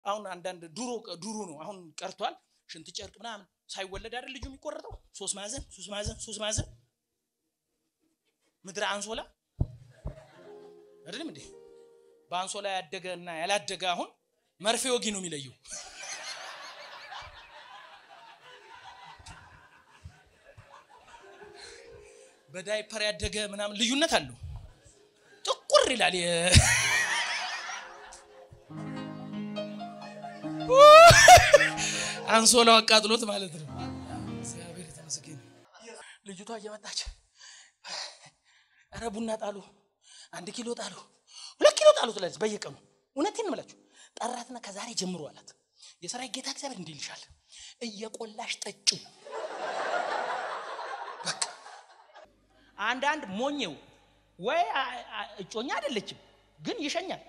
አሁን አንዳንድ ድሮ ድሮ ነው አሁን ቀርቷል። ሽንት ጨርቅ ምናምን ሳይወለድ አይደል ልጁ የሚቆረጠው ሶስት ማዕዘን ሶስት ማዕዘን ሶስት ማዕዘን ምድረ አንሶላ አይደለም እንዴ? በአንሶላ ያደገ እና ያላደገ አሁን መርፌ ወጊ ነው የሚለየው። በዳይፐር ያደገ ምናምን ልዩነት አለው። ጥቁር ይላል። የ- አንሶላው አቃጥሎት ማለት ነው። እግዚአብሔር የተመስገን። ልጅቷ እየመጣች ኧረ ቡና ጣሉ፣ አንድ ኪሎ ጣሉ፣ ሁለት ኪሎ ጣሉ ትላለች በየቀኑ። እውነቴን ነው የምላችሁ። ጠራትና ከዛሬ ጀምሮ አላት የሰራዊት ጌታ እግዚአብሔር እንዲህ ይልሻል፣ እየቆላሽ ጠጪው። በቃ አንዳንድ ሞኘው ወይ አ- አ- እጮኛ አይደለችም ግን ይሸኛል።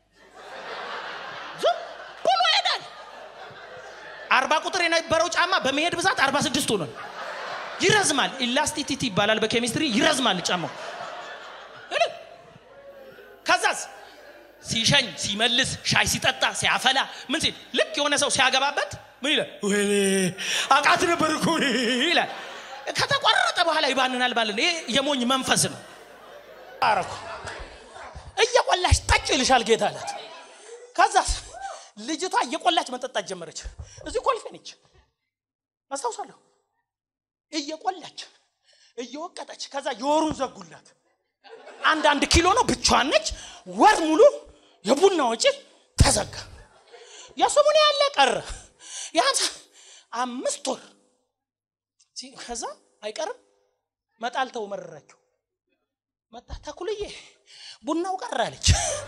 ዝም ብሎ ይሄዳል። አርባ ቁጥር የነበረው ጫማ በመሄድ ብዛት አርባ ስድስት ሆኗል። ይረዝማል። ኢላስቲሲቲ ይባላል በኬሚስትሪ ይረዝማል ጫማው። እኔ ከዛስ ሲሸኝ ሲመልስ ሻይ ሲጠጣ ሲያፈላ ምን ሲል ልክ የሆነ ሰው ሲያገባበት ምን ይላል? ወይኔ አቃት ነበር እኮ ይላል። ከተቆረጠ በኋላ ይባንናል ማለት ነው። ይሄ የሞኝ መንፈስ ነው። አረኩ እየቆላሽ ጠጭ ይልሻል ጌታ አላት። ከዛስ ልጅቷ እየቆላች መጠጣት ጀመረች። እዚህ ኮልፌ ነች አስታውሳለሁ። እየቆላች እየወቀጠች ከዛ የወሩን ዘጉላት። አንድ አንድ ኪሎ ነው ብቻዋን ነች። ወር ሙሉ የቡና ወጪ ተዘጋ። የስሙን ያለ ቀረ የሀምሳ አምስት ወር ሲ- ከዛ አይቀርም መጣልተው መረራቸው መጣ ተኩልዬ ቡናው ቀረ አለች።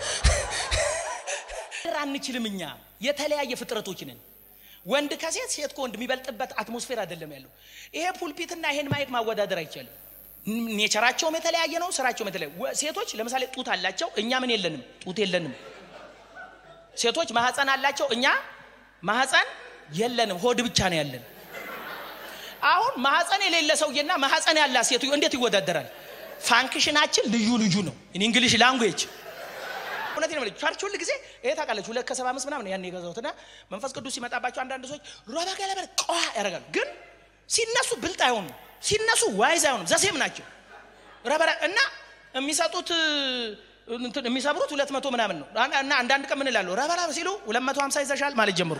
አንችልም እኛ የተለያየ ፍጥረቶች ነን። ወንድ ከሴት ሴት ከወንድ የሚበልጥበት አትሞስፌር አይደለም ያለው። ይሄ ፑልፒትና ይሄን ማየት ማወዳደር አይቻልም። ኔቸራቸውም የተለያየ ነው፣ ስራቸውም የተለያየ ወ- ሴቶች ለምሳሌ ጡት አላቸው፣ እኛ ምን የለንም? ጡት የለንም። ሴቶች ማህፀን አላቸው፣ እኛ ማህፀን የለንም፣ ሆድ ብቻ ነው ያለን። አሁን ማህፀን የሌለ ሰውዬና ማህፀን ያላት ሴትዮ እንዴት ይወዳደራል? ፋንክሽናችን ልዩ ልዩ ነው። ኢን እንግሊሽ ላንጉዌጅ እውነት ነው። ቸርች ሁል ጊዜ ይሄ ታውቃለች። ሁለት ከሰባ አምስት ምናምን ያን የገዛሁትና መንፈስ ቅዱስ ሲመጣባቸው አንዳንድ ሰዎች ሮባ ገለበ ቀዋ ያደርጋሉ። ግን ሲነሱ ብልጥ አይሆኑም፣ ሲነሱ ዋይዝ አይሆኑም። ዘሴም ናቸው ረበራ እና የሚሰጡት እንትን የሚሰብሩት ሁለት መቶ ምናምን ነው እና አንዳንድ ቀን ምን እላለሁ ረበራ ሲሉ ሁለት መቶ ሀምሳ ይዘሻል ማለት ጀመርኩ።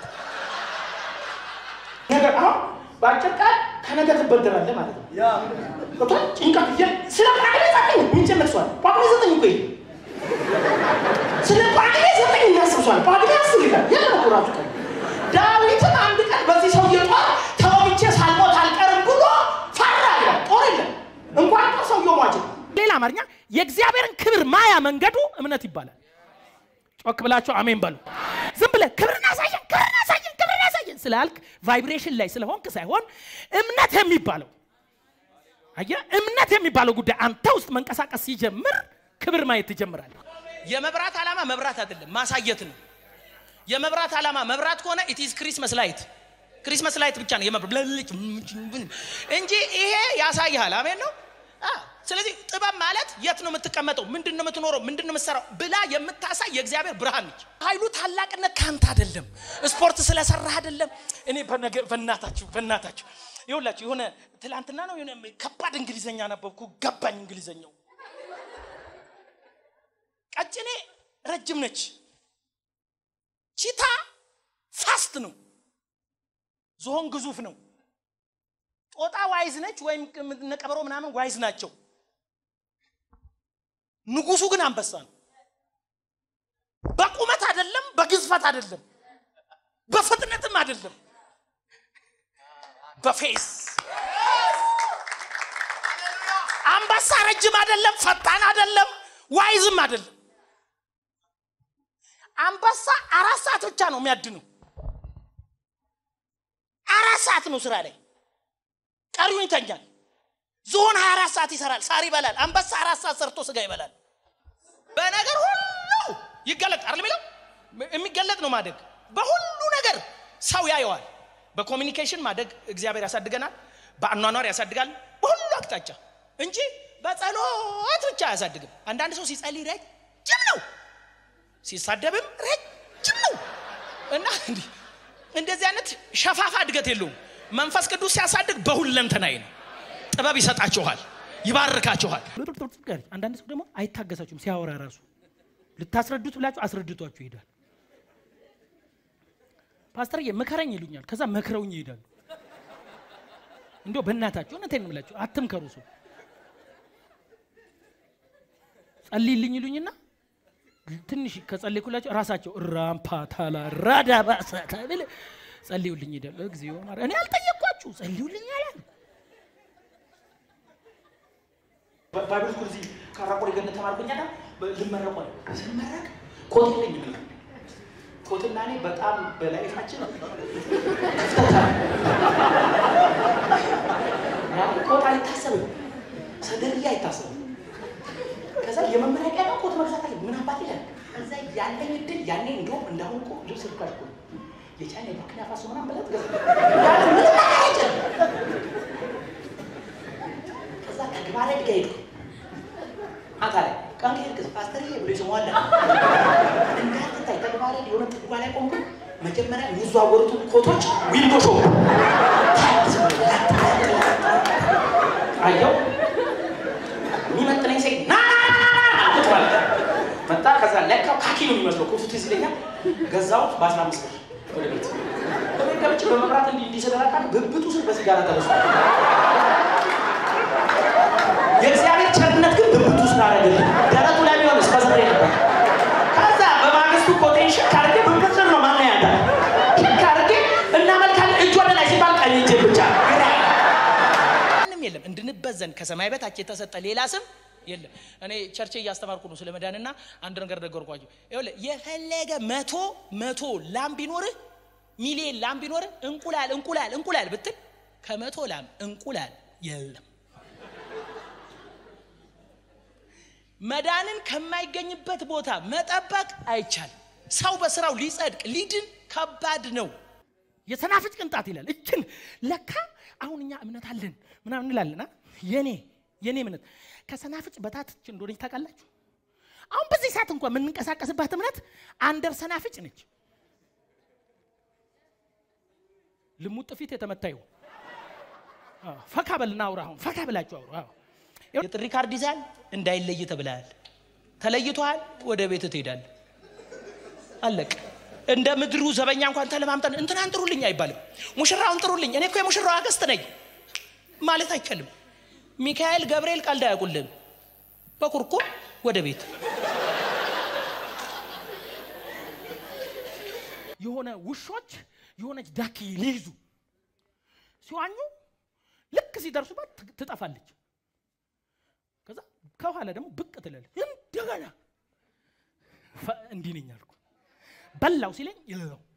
ነገር አሁን በአጭር ቃል ከነገ ትበደራለህ ማለት ነው። ገብቶሃል? ጭንቀት እያ ስለ ጳጉሜ ዘጠኝ ምንጭ ነቅሷል። ጳጉሜ ዘጠኝ እኮ ይሄ ስለ ጳጉሜ ዘጠኝ እናስብሷል። ጳጉሜ አስር ይላል። የለም እኮ ራሱ ቀን ዳዊትም አንድ ቀን በዚህ ሰውዬ ጦር ተወግቼ ሳልሞት አልቀርም ብሎ ፈራ ይላል። ጦር የለም እንኳን ጦር ሰውዬው ሟች ነው። ሌላ አማርኛ የእግዚአብሔርን ክብር ማያ መንገዱ እምነት ይባላል። ጮክ ብላችሁ አሜን በሉ። ዝም ብለህ ክብርን አሳየን፣ ክብርን አሳየን፣ ክብርን አሳየን ስላልክ ቫይብሬሽን ላይ ስለሆንክ ሳይሆን እምነት የሚባለው አየህ፣ እምነት የሚባለው ጉዳይ አንተ ውስጥ መንቀሳቀስ ሲጀምር ክብር ማየት ትጀምራለህ። የመብራት ዓላማ መብራት አይደለም ማሳየት ነው። የመብራት ዓላማ መብራት ከሆነ ኢትዝ ክሪስመስ ላይት ክሪስመስ ላይት ብቻ ነው የመብራት ብለልጭ እንጂ ይሄ ያሳይሃል። አሜን ነው። አዎ። ስለዚህ ጥበብ ማለት የት ነው የምትቀመጠው፣ ምንድን ነው የምትኖረው፣ ምንድን ነው የምትሰራው ብላ የምታሳይ የእግዚአብሔር ብርሃን ነች። ኃይሉ ታላቅነት ከአንተ አይደለም፣ ስፖርት ስለሰራህ አይደለም። እኔ በነገ በእናታችሁ በእናታችሁ ይኸውላችሁ የሆነ ትላንትና ነው የሆነ ከባድ እንግሊዘኛ ነበብኩ፣ ገባኝ እንግሊዘኛው። ቀጭኔ ረጅም ነች፣ ቺታ ፋስት ነው፣ ዝሆን ግዙፍ ነው። ጦጣ ዋይዝ ነች፣ ወይም ነቀበሮ ምናምን ዋይዝ ናቸው። ንጉሱ ግን አንበሳ ነው። በቁመት አይደለም፣ በግዝፈት አይደለም፣ በፍጥነትም አይደለም፣ በፌስ አንበሳ ረጅም አይደለም፣ ፈጣን አይደለም፣ ዋይዝም አይደለም። አንበሳ አራት ሰዓት ብቻ ነው የሚያድነው። አራት ሰዓት ነው ስራ ላይ ቀሪውን ይተኛል። ዝሆን 24 ሰዓት ይሰራል፣ ሳር ይበላል። አንበሳ አራት ሰዓት ሰርቶ ስጋ ይበላል። በነገር ሁሉ ይገለጥ አይደል የሚለው የሚገለጥ ነው ማደግ። በሁሉ ነገር ሰው ያየዋል። በኮሚኒኬሽን ማደግ እግዚአብሔር ያሳድገናል። በአኗኗር ያሳድጋል። በሁሉ አቅጣጫ እንጂ በጸሎት ብቻ አያሳድግም። አንዳንድ ሰው ሲጸልይ ረጅም ነው፣ ሲሳደብም ረጅም ነው። እና እንዲህ እንደዚህ አይነት ሸፋፋ እድገት የለውም። መንፈስ ቅዱስ ሲያሳድግ በሁለንተናይ ነው። ጥበብ ይሰጣችኋል፣ ይባርካችኋል። አንዳንድ ሰው ደግሞ አይታገሳችሁም ሲያወራ ራሱ ልታስረዱት ብላችሁ አስረድቷችሁ ይሄዳል። ፓስተርዬ ምከረኝ ይሉኛል። ከዛ መክረውኝ ይሄዳሉ። እንዲያው በእናታችሁ እውነቴን ነው የምላችሁ አትምከሩ ሰው ጸልይልኝ ይሉኝና ትንሽ ከጸለይኩላቸው ራሳቸው ራምፓ ታላ ራዳ ባሳ ተብል ጸልዩልኝ ይላል። እግዚኦ ማር እኔ አልጠየቅኳችሁ ጸልዩልኝ አላል። ባይብል ስኩል እዚህ ካራቆሪ ገነት ተማርኩኝ አይደል? ልመረቅ ነው ስመረቅ ኮት የለኝም እኔ ኮትና እኔ በጣም በላይፋችን ኮት አይታሰብም፣ ሰደርያ አይታሰብም። ከዛ የመመረቂያ ነው ኮት መግዛት አለ ምን አባት ይላል። ከዛ ያለኝ እድል ያኔ እንደውም እንዳሁን እኮ ልብስ ርካሽ እኮ ነው። የቻይና የቡርኪና ፋሶ ምናምን ብለት ገዛ ያለ ምንም አይችል ከዛ ከግባረ ድጋ ሄድኩ ማታ ላይ ቀን ከሄድክ ፓስተርዬ ብሎ ይስመዋል እንዳትታይ ተግባረ የሆነ ጥጓ ላይ ቆምኩ። መጀመሪያ የሚዘዋወሩትን ኮቶች ዊንዶ ሾው አየው የሚመጥነኝ ሴት ና ቁጭ ማለት መጣ። ከዛ ለካው ካኪ ነው የሚመስለው ኮቱ ትዝ ይለኛል። ገዛሁት በአስራ አምስት ብር ወደ ቤት ወደ ገብቼ በመብራት እንዲህ እንዲህ ስደራካ ብብቱ ስር በሲጋራ ተበሷል። የእግዚአብሔር ቸርነት ግን ብብቱ ስር አደረገልኝ። ደረቱ ላይ ቢሆን እስከ ዘሬ ነበር። ከዛ በማግስቱ ኮቴን ሽክ አድርጌ ብብት ስር ነው ማና ያንተ ሽክ አድርጌ እናመልካለን እጅ ወደ ላይ ሲባል ቀኝ እጄ ብቻ ምንም የለም እንድንበዘን ከሰማይ በታች የተሰጠ ሌላ ስም የለም። እኔ ቸርቼ እያስተማርኩ ነው ስለ መዳንና አንድ ነገር ነገርኳቸው። ይኸውልህ የፈለገ መቶ መቶ ላም ቢኖርህ ሚሊየን ላም ቢኖርህ እንቁላል እንቁላል እንቁላል ብትል ከመቶ ላም እንቁላል የለም። መዳንን ከማይገኝበት ቦታ መጠበቅ አይቻልም። ሰው በስራው ሊጸድቅ ሊድን ከባድ ነው። የሰናፍጭ ቅንጣት ይላል። እችን ለካ አሁን እኛ እምነት አለን ምናምን እንላለን። የኔ የኔ እምነት ከሰናፍጭ በታች እንደሆነች ታውቃላችሁ። አሁን በዚህ ሰዓት እንኳን የምንንቀሳቀስባት እምነት አንደር ሰናፍጭ ነች። ልሙጥ ፊት የተመታዩ ፈካ በልና አውራ። አሁን ፈካ ብላችሁ አውሩ። የጥሪ ካርድ ይዛል እንዳይለይ ተብለሃል። ተለይቷል፣ ወደ ቤት ትሄዳል። አለቅ እንደ ምድሩ ዘበኛ እንኳን ተለማምጠን እንትናን ጥሩልኝ አይባልም። ሙሽራውን ጥሩልኝ፣ እኔ እኮ የሙሽራው አገስት ነኝ ማለት አይቻልም። ሚካኤል ገብርኤል ቀልድ አያውቁልም። በኩርኩም ወደ ቤት የሆነ ውሾች የሆነች ዳኪ ሊይዙ ሲዋኙ ልክ ሲደርሱባት ትጠፋለች። ከዛ ከኋላ ደግሞ ብቅ ትላለች። እንደገና እንዲህ ነኝ አልኩ። በላው ሲለኝ የለው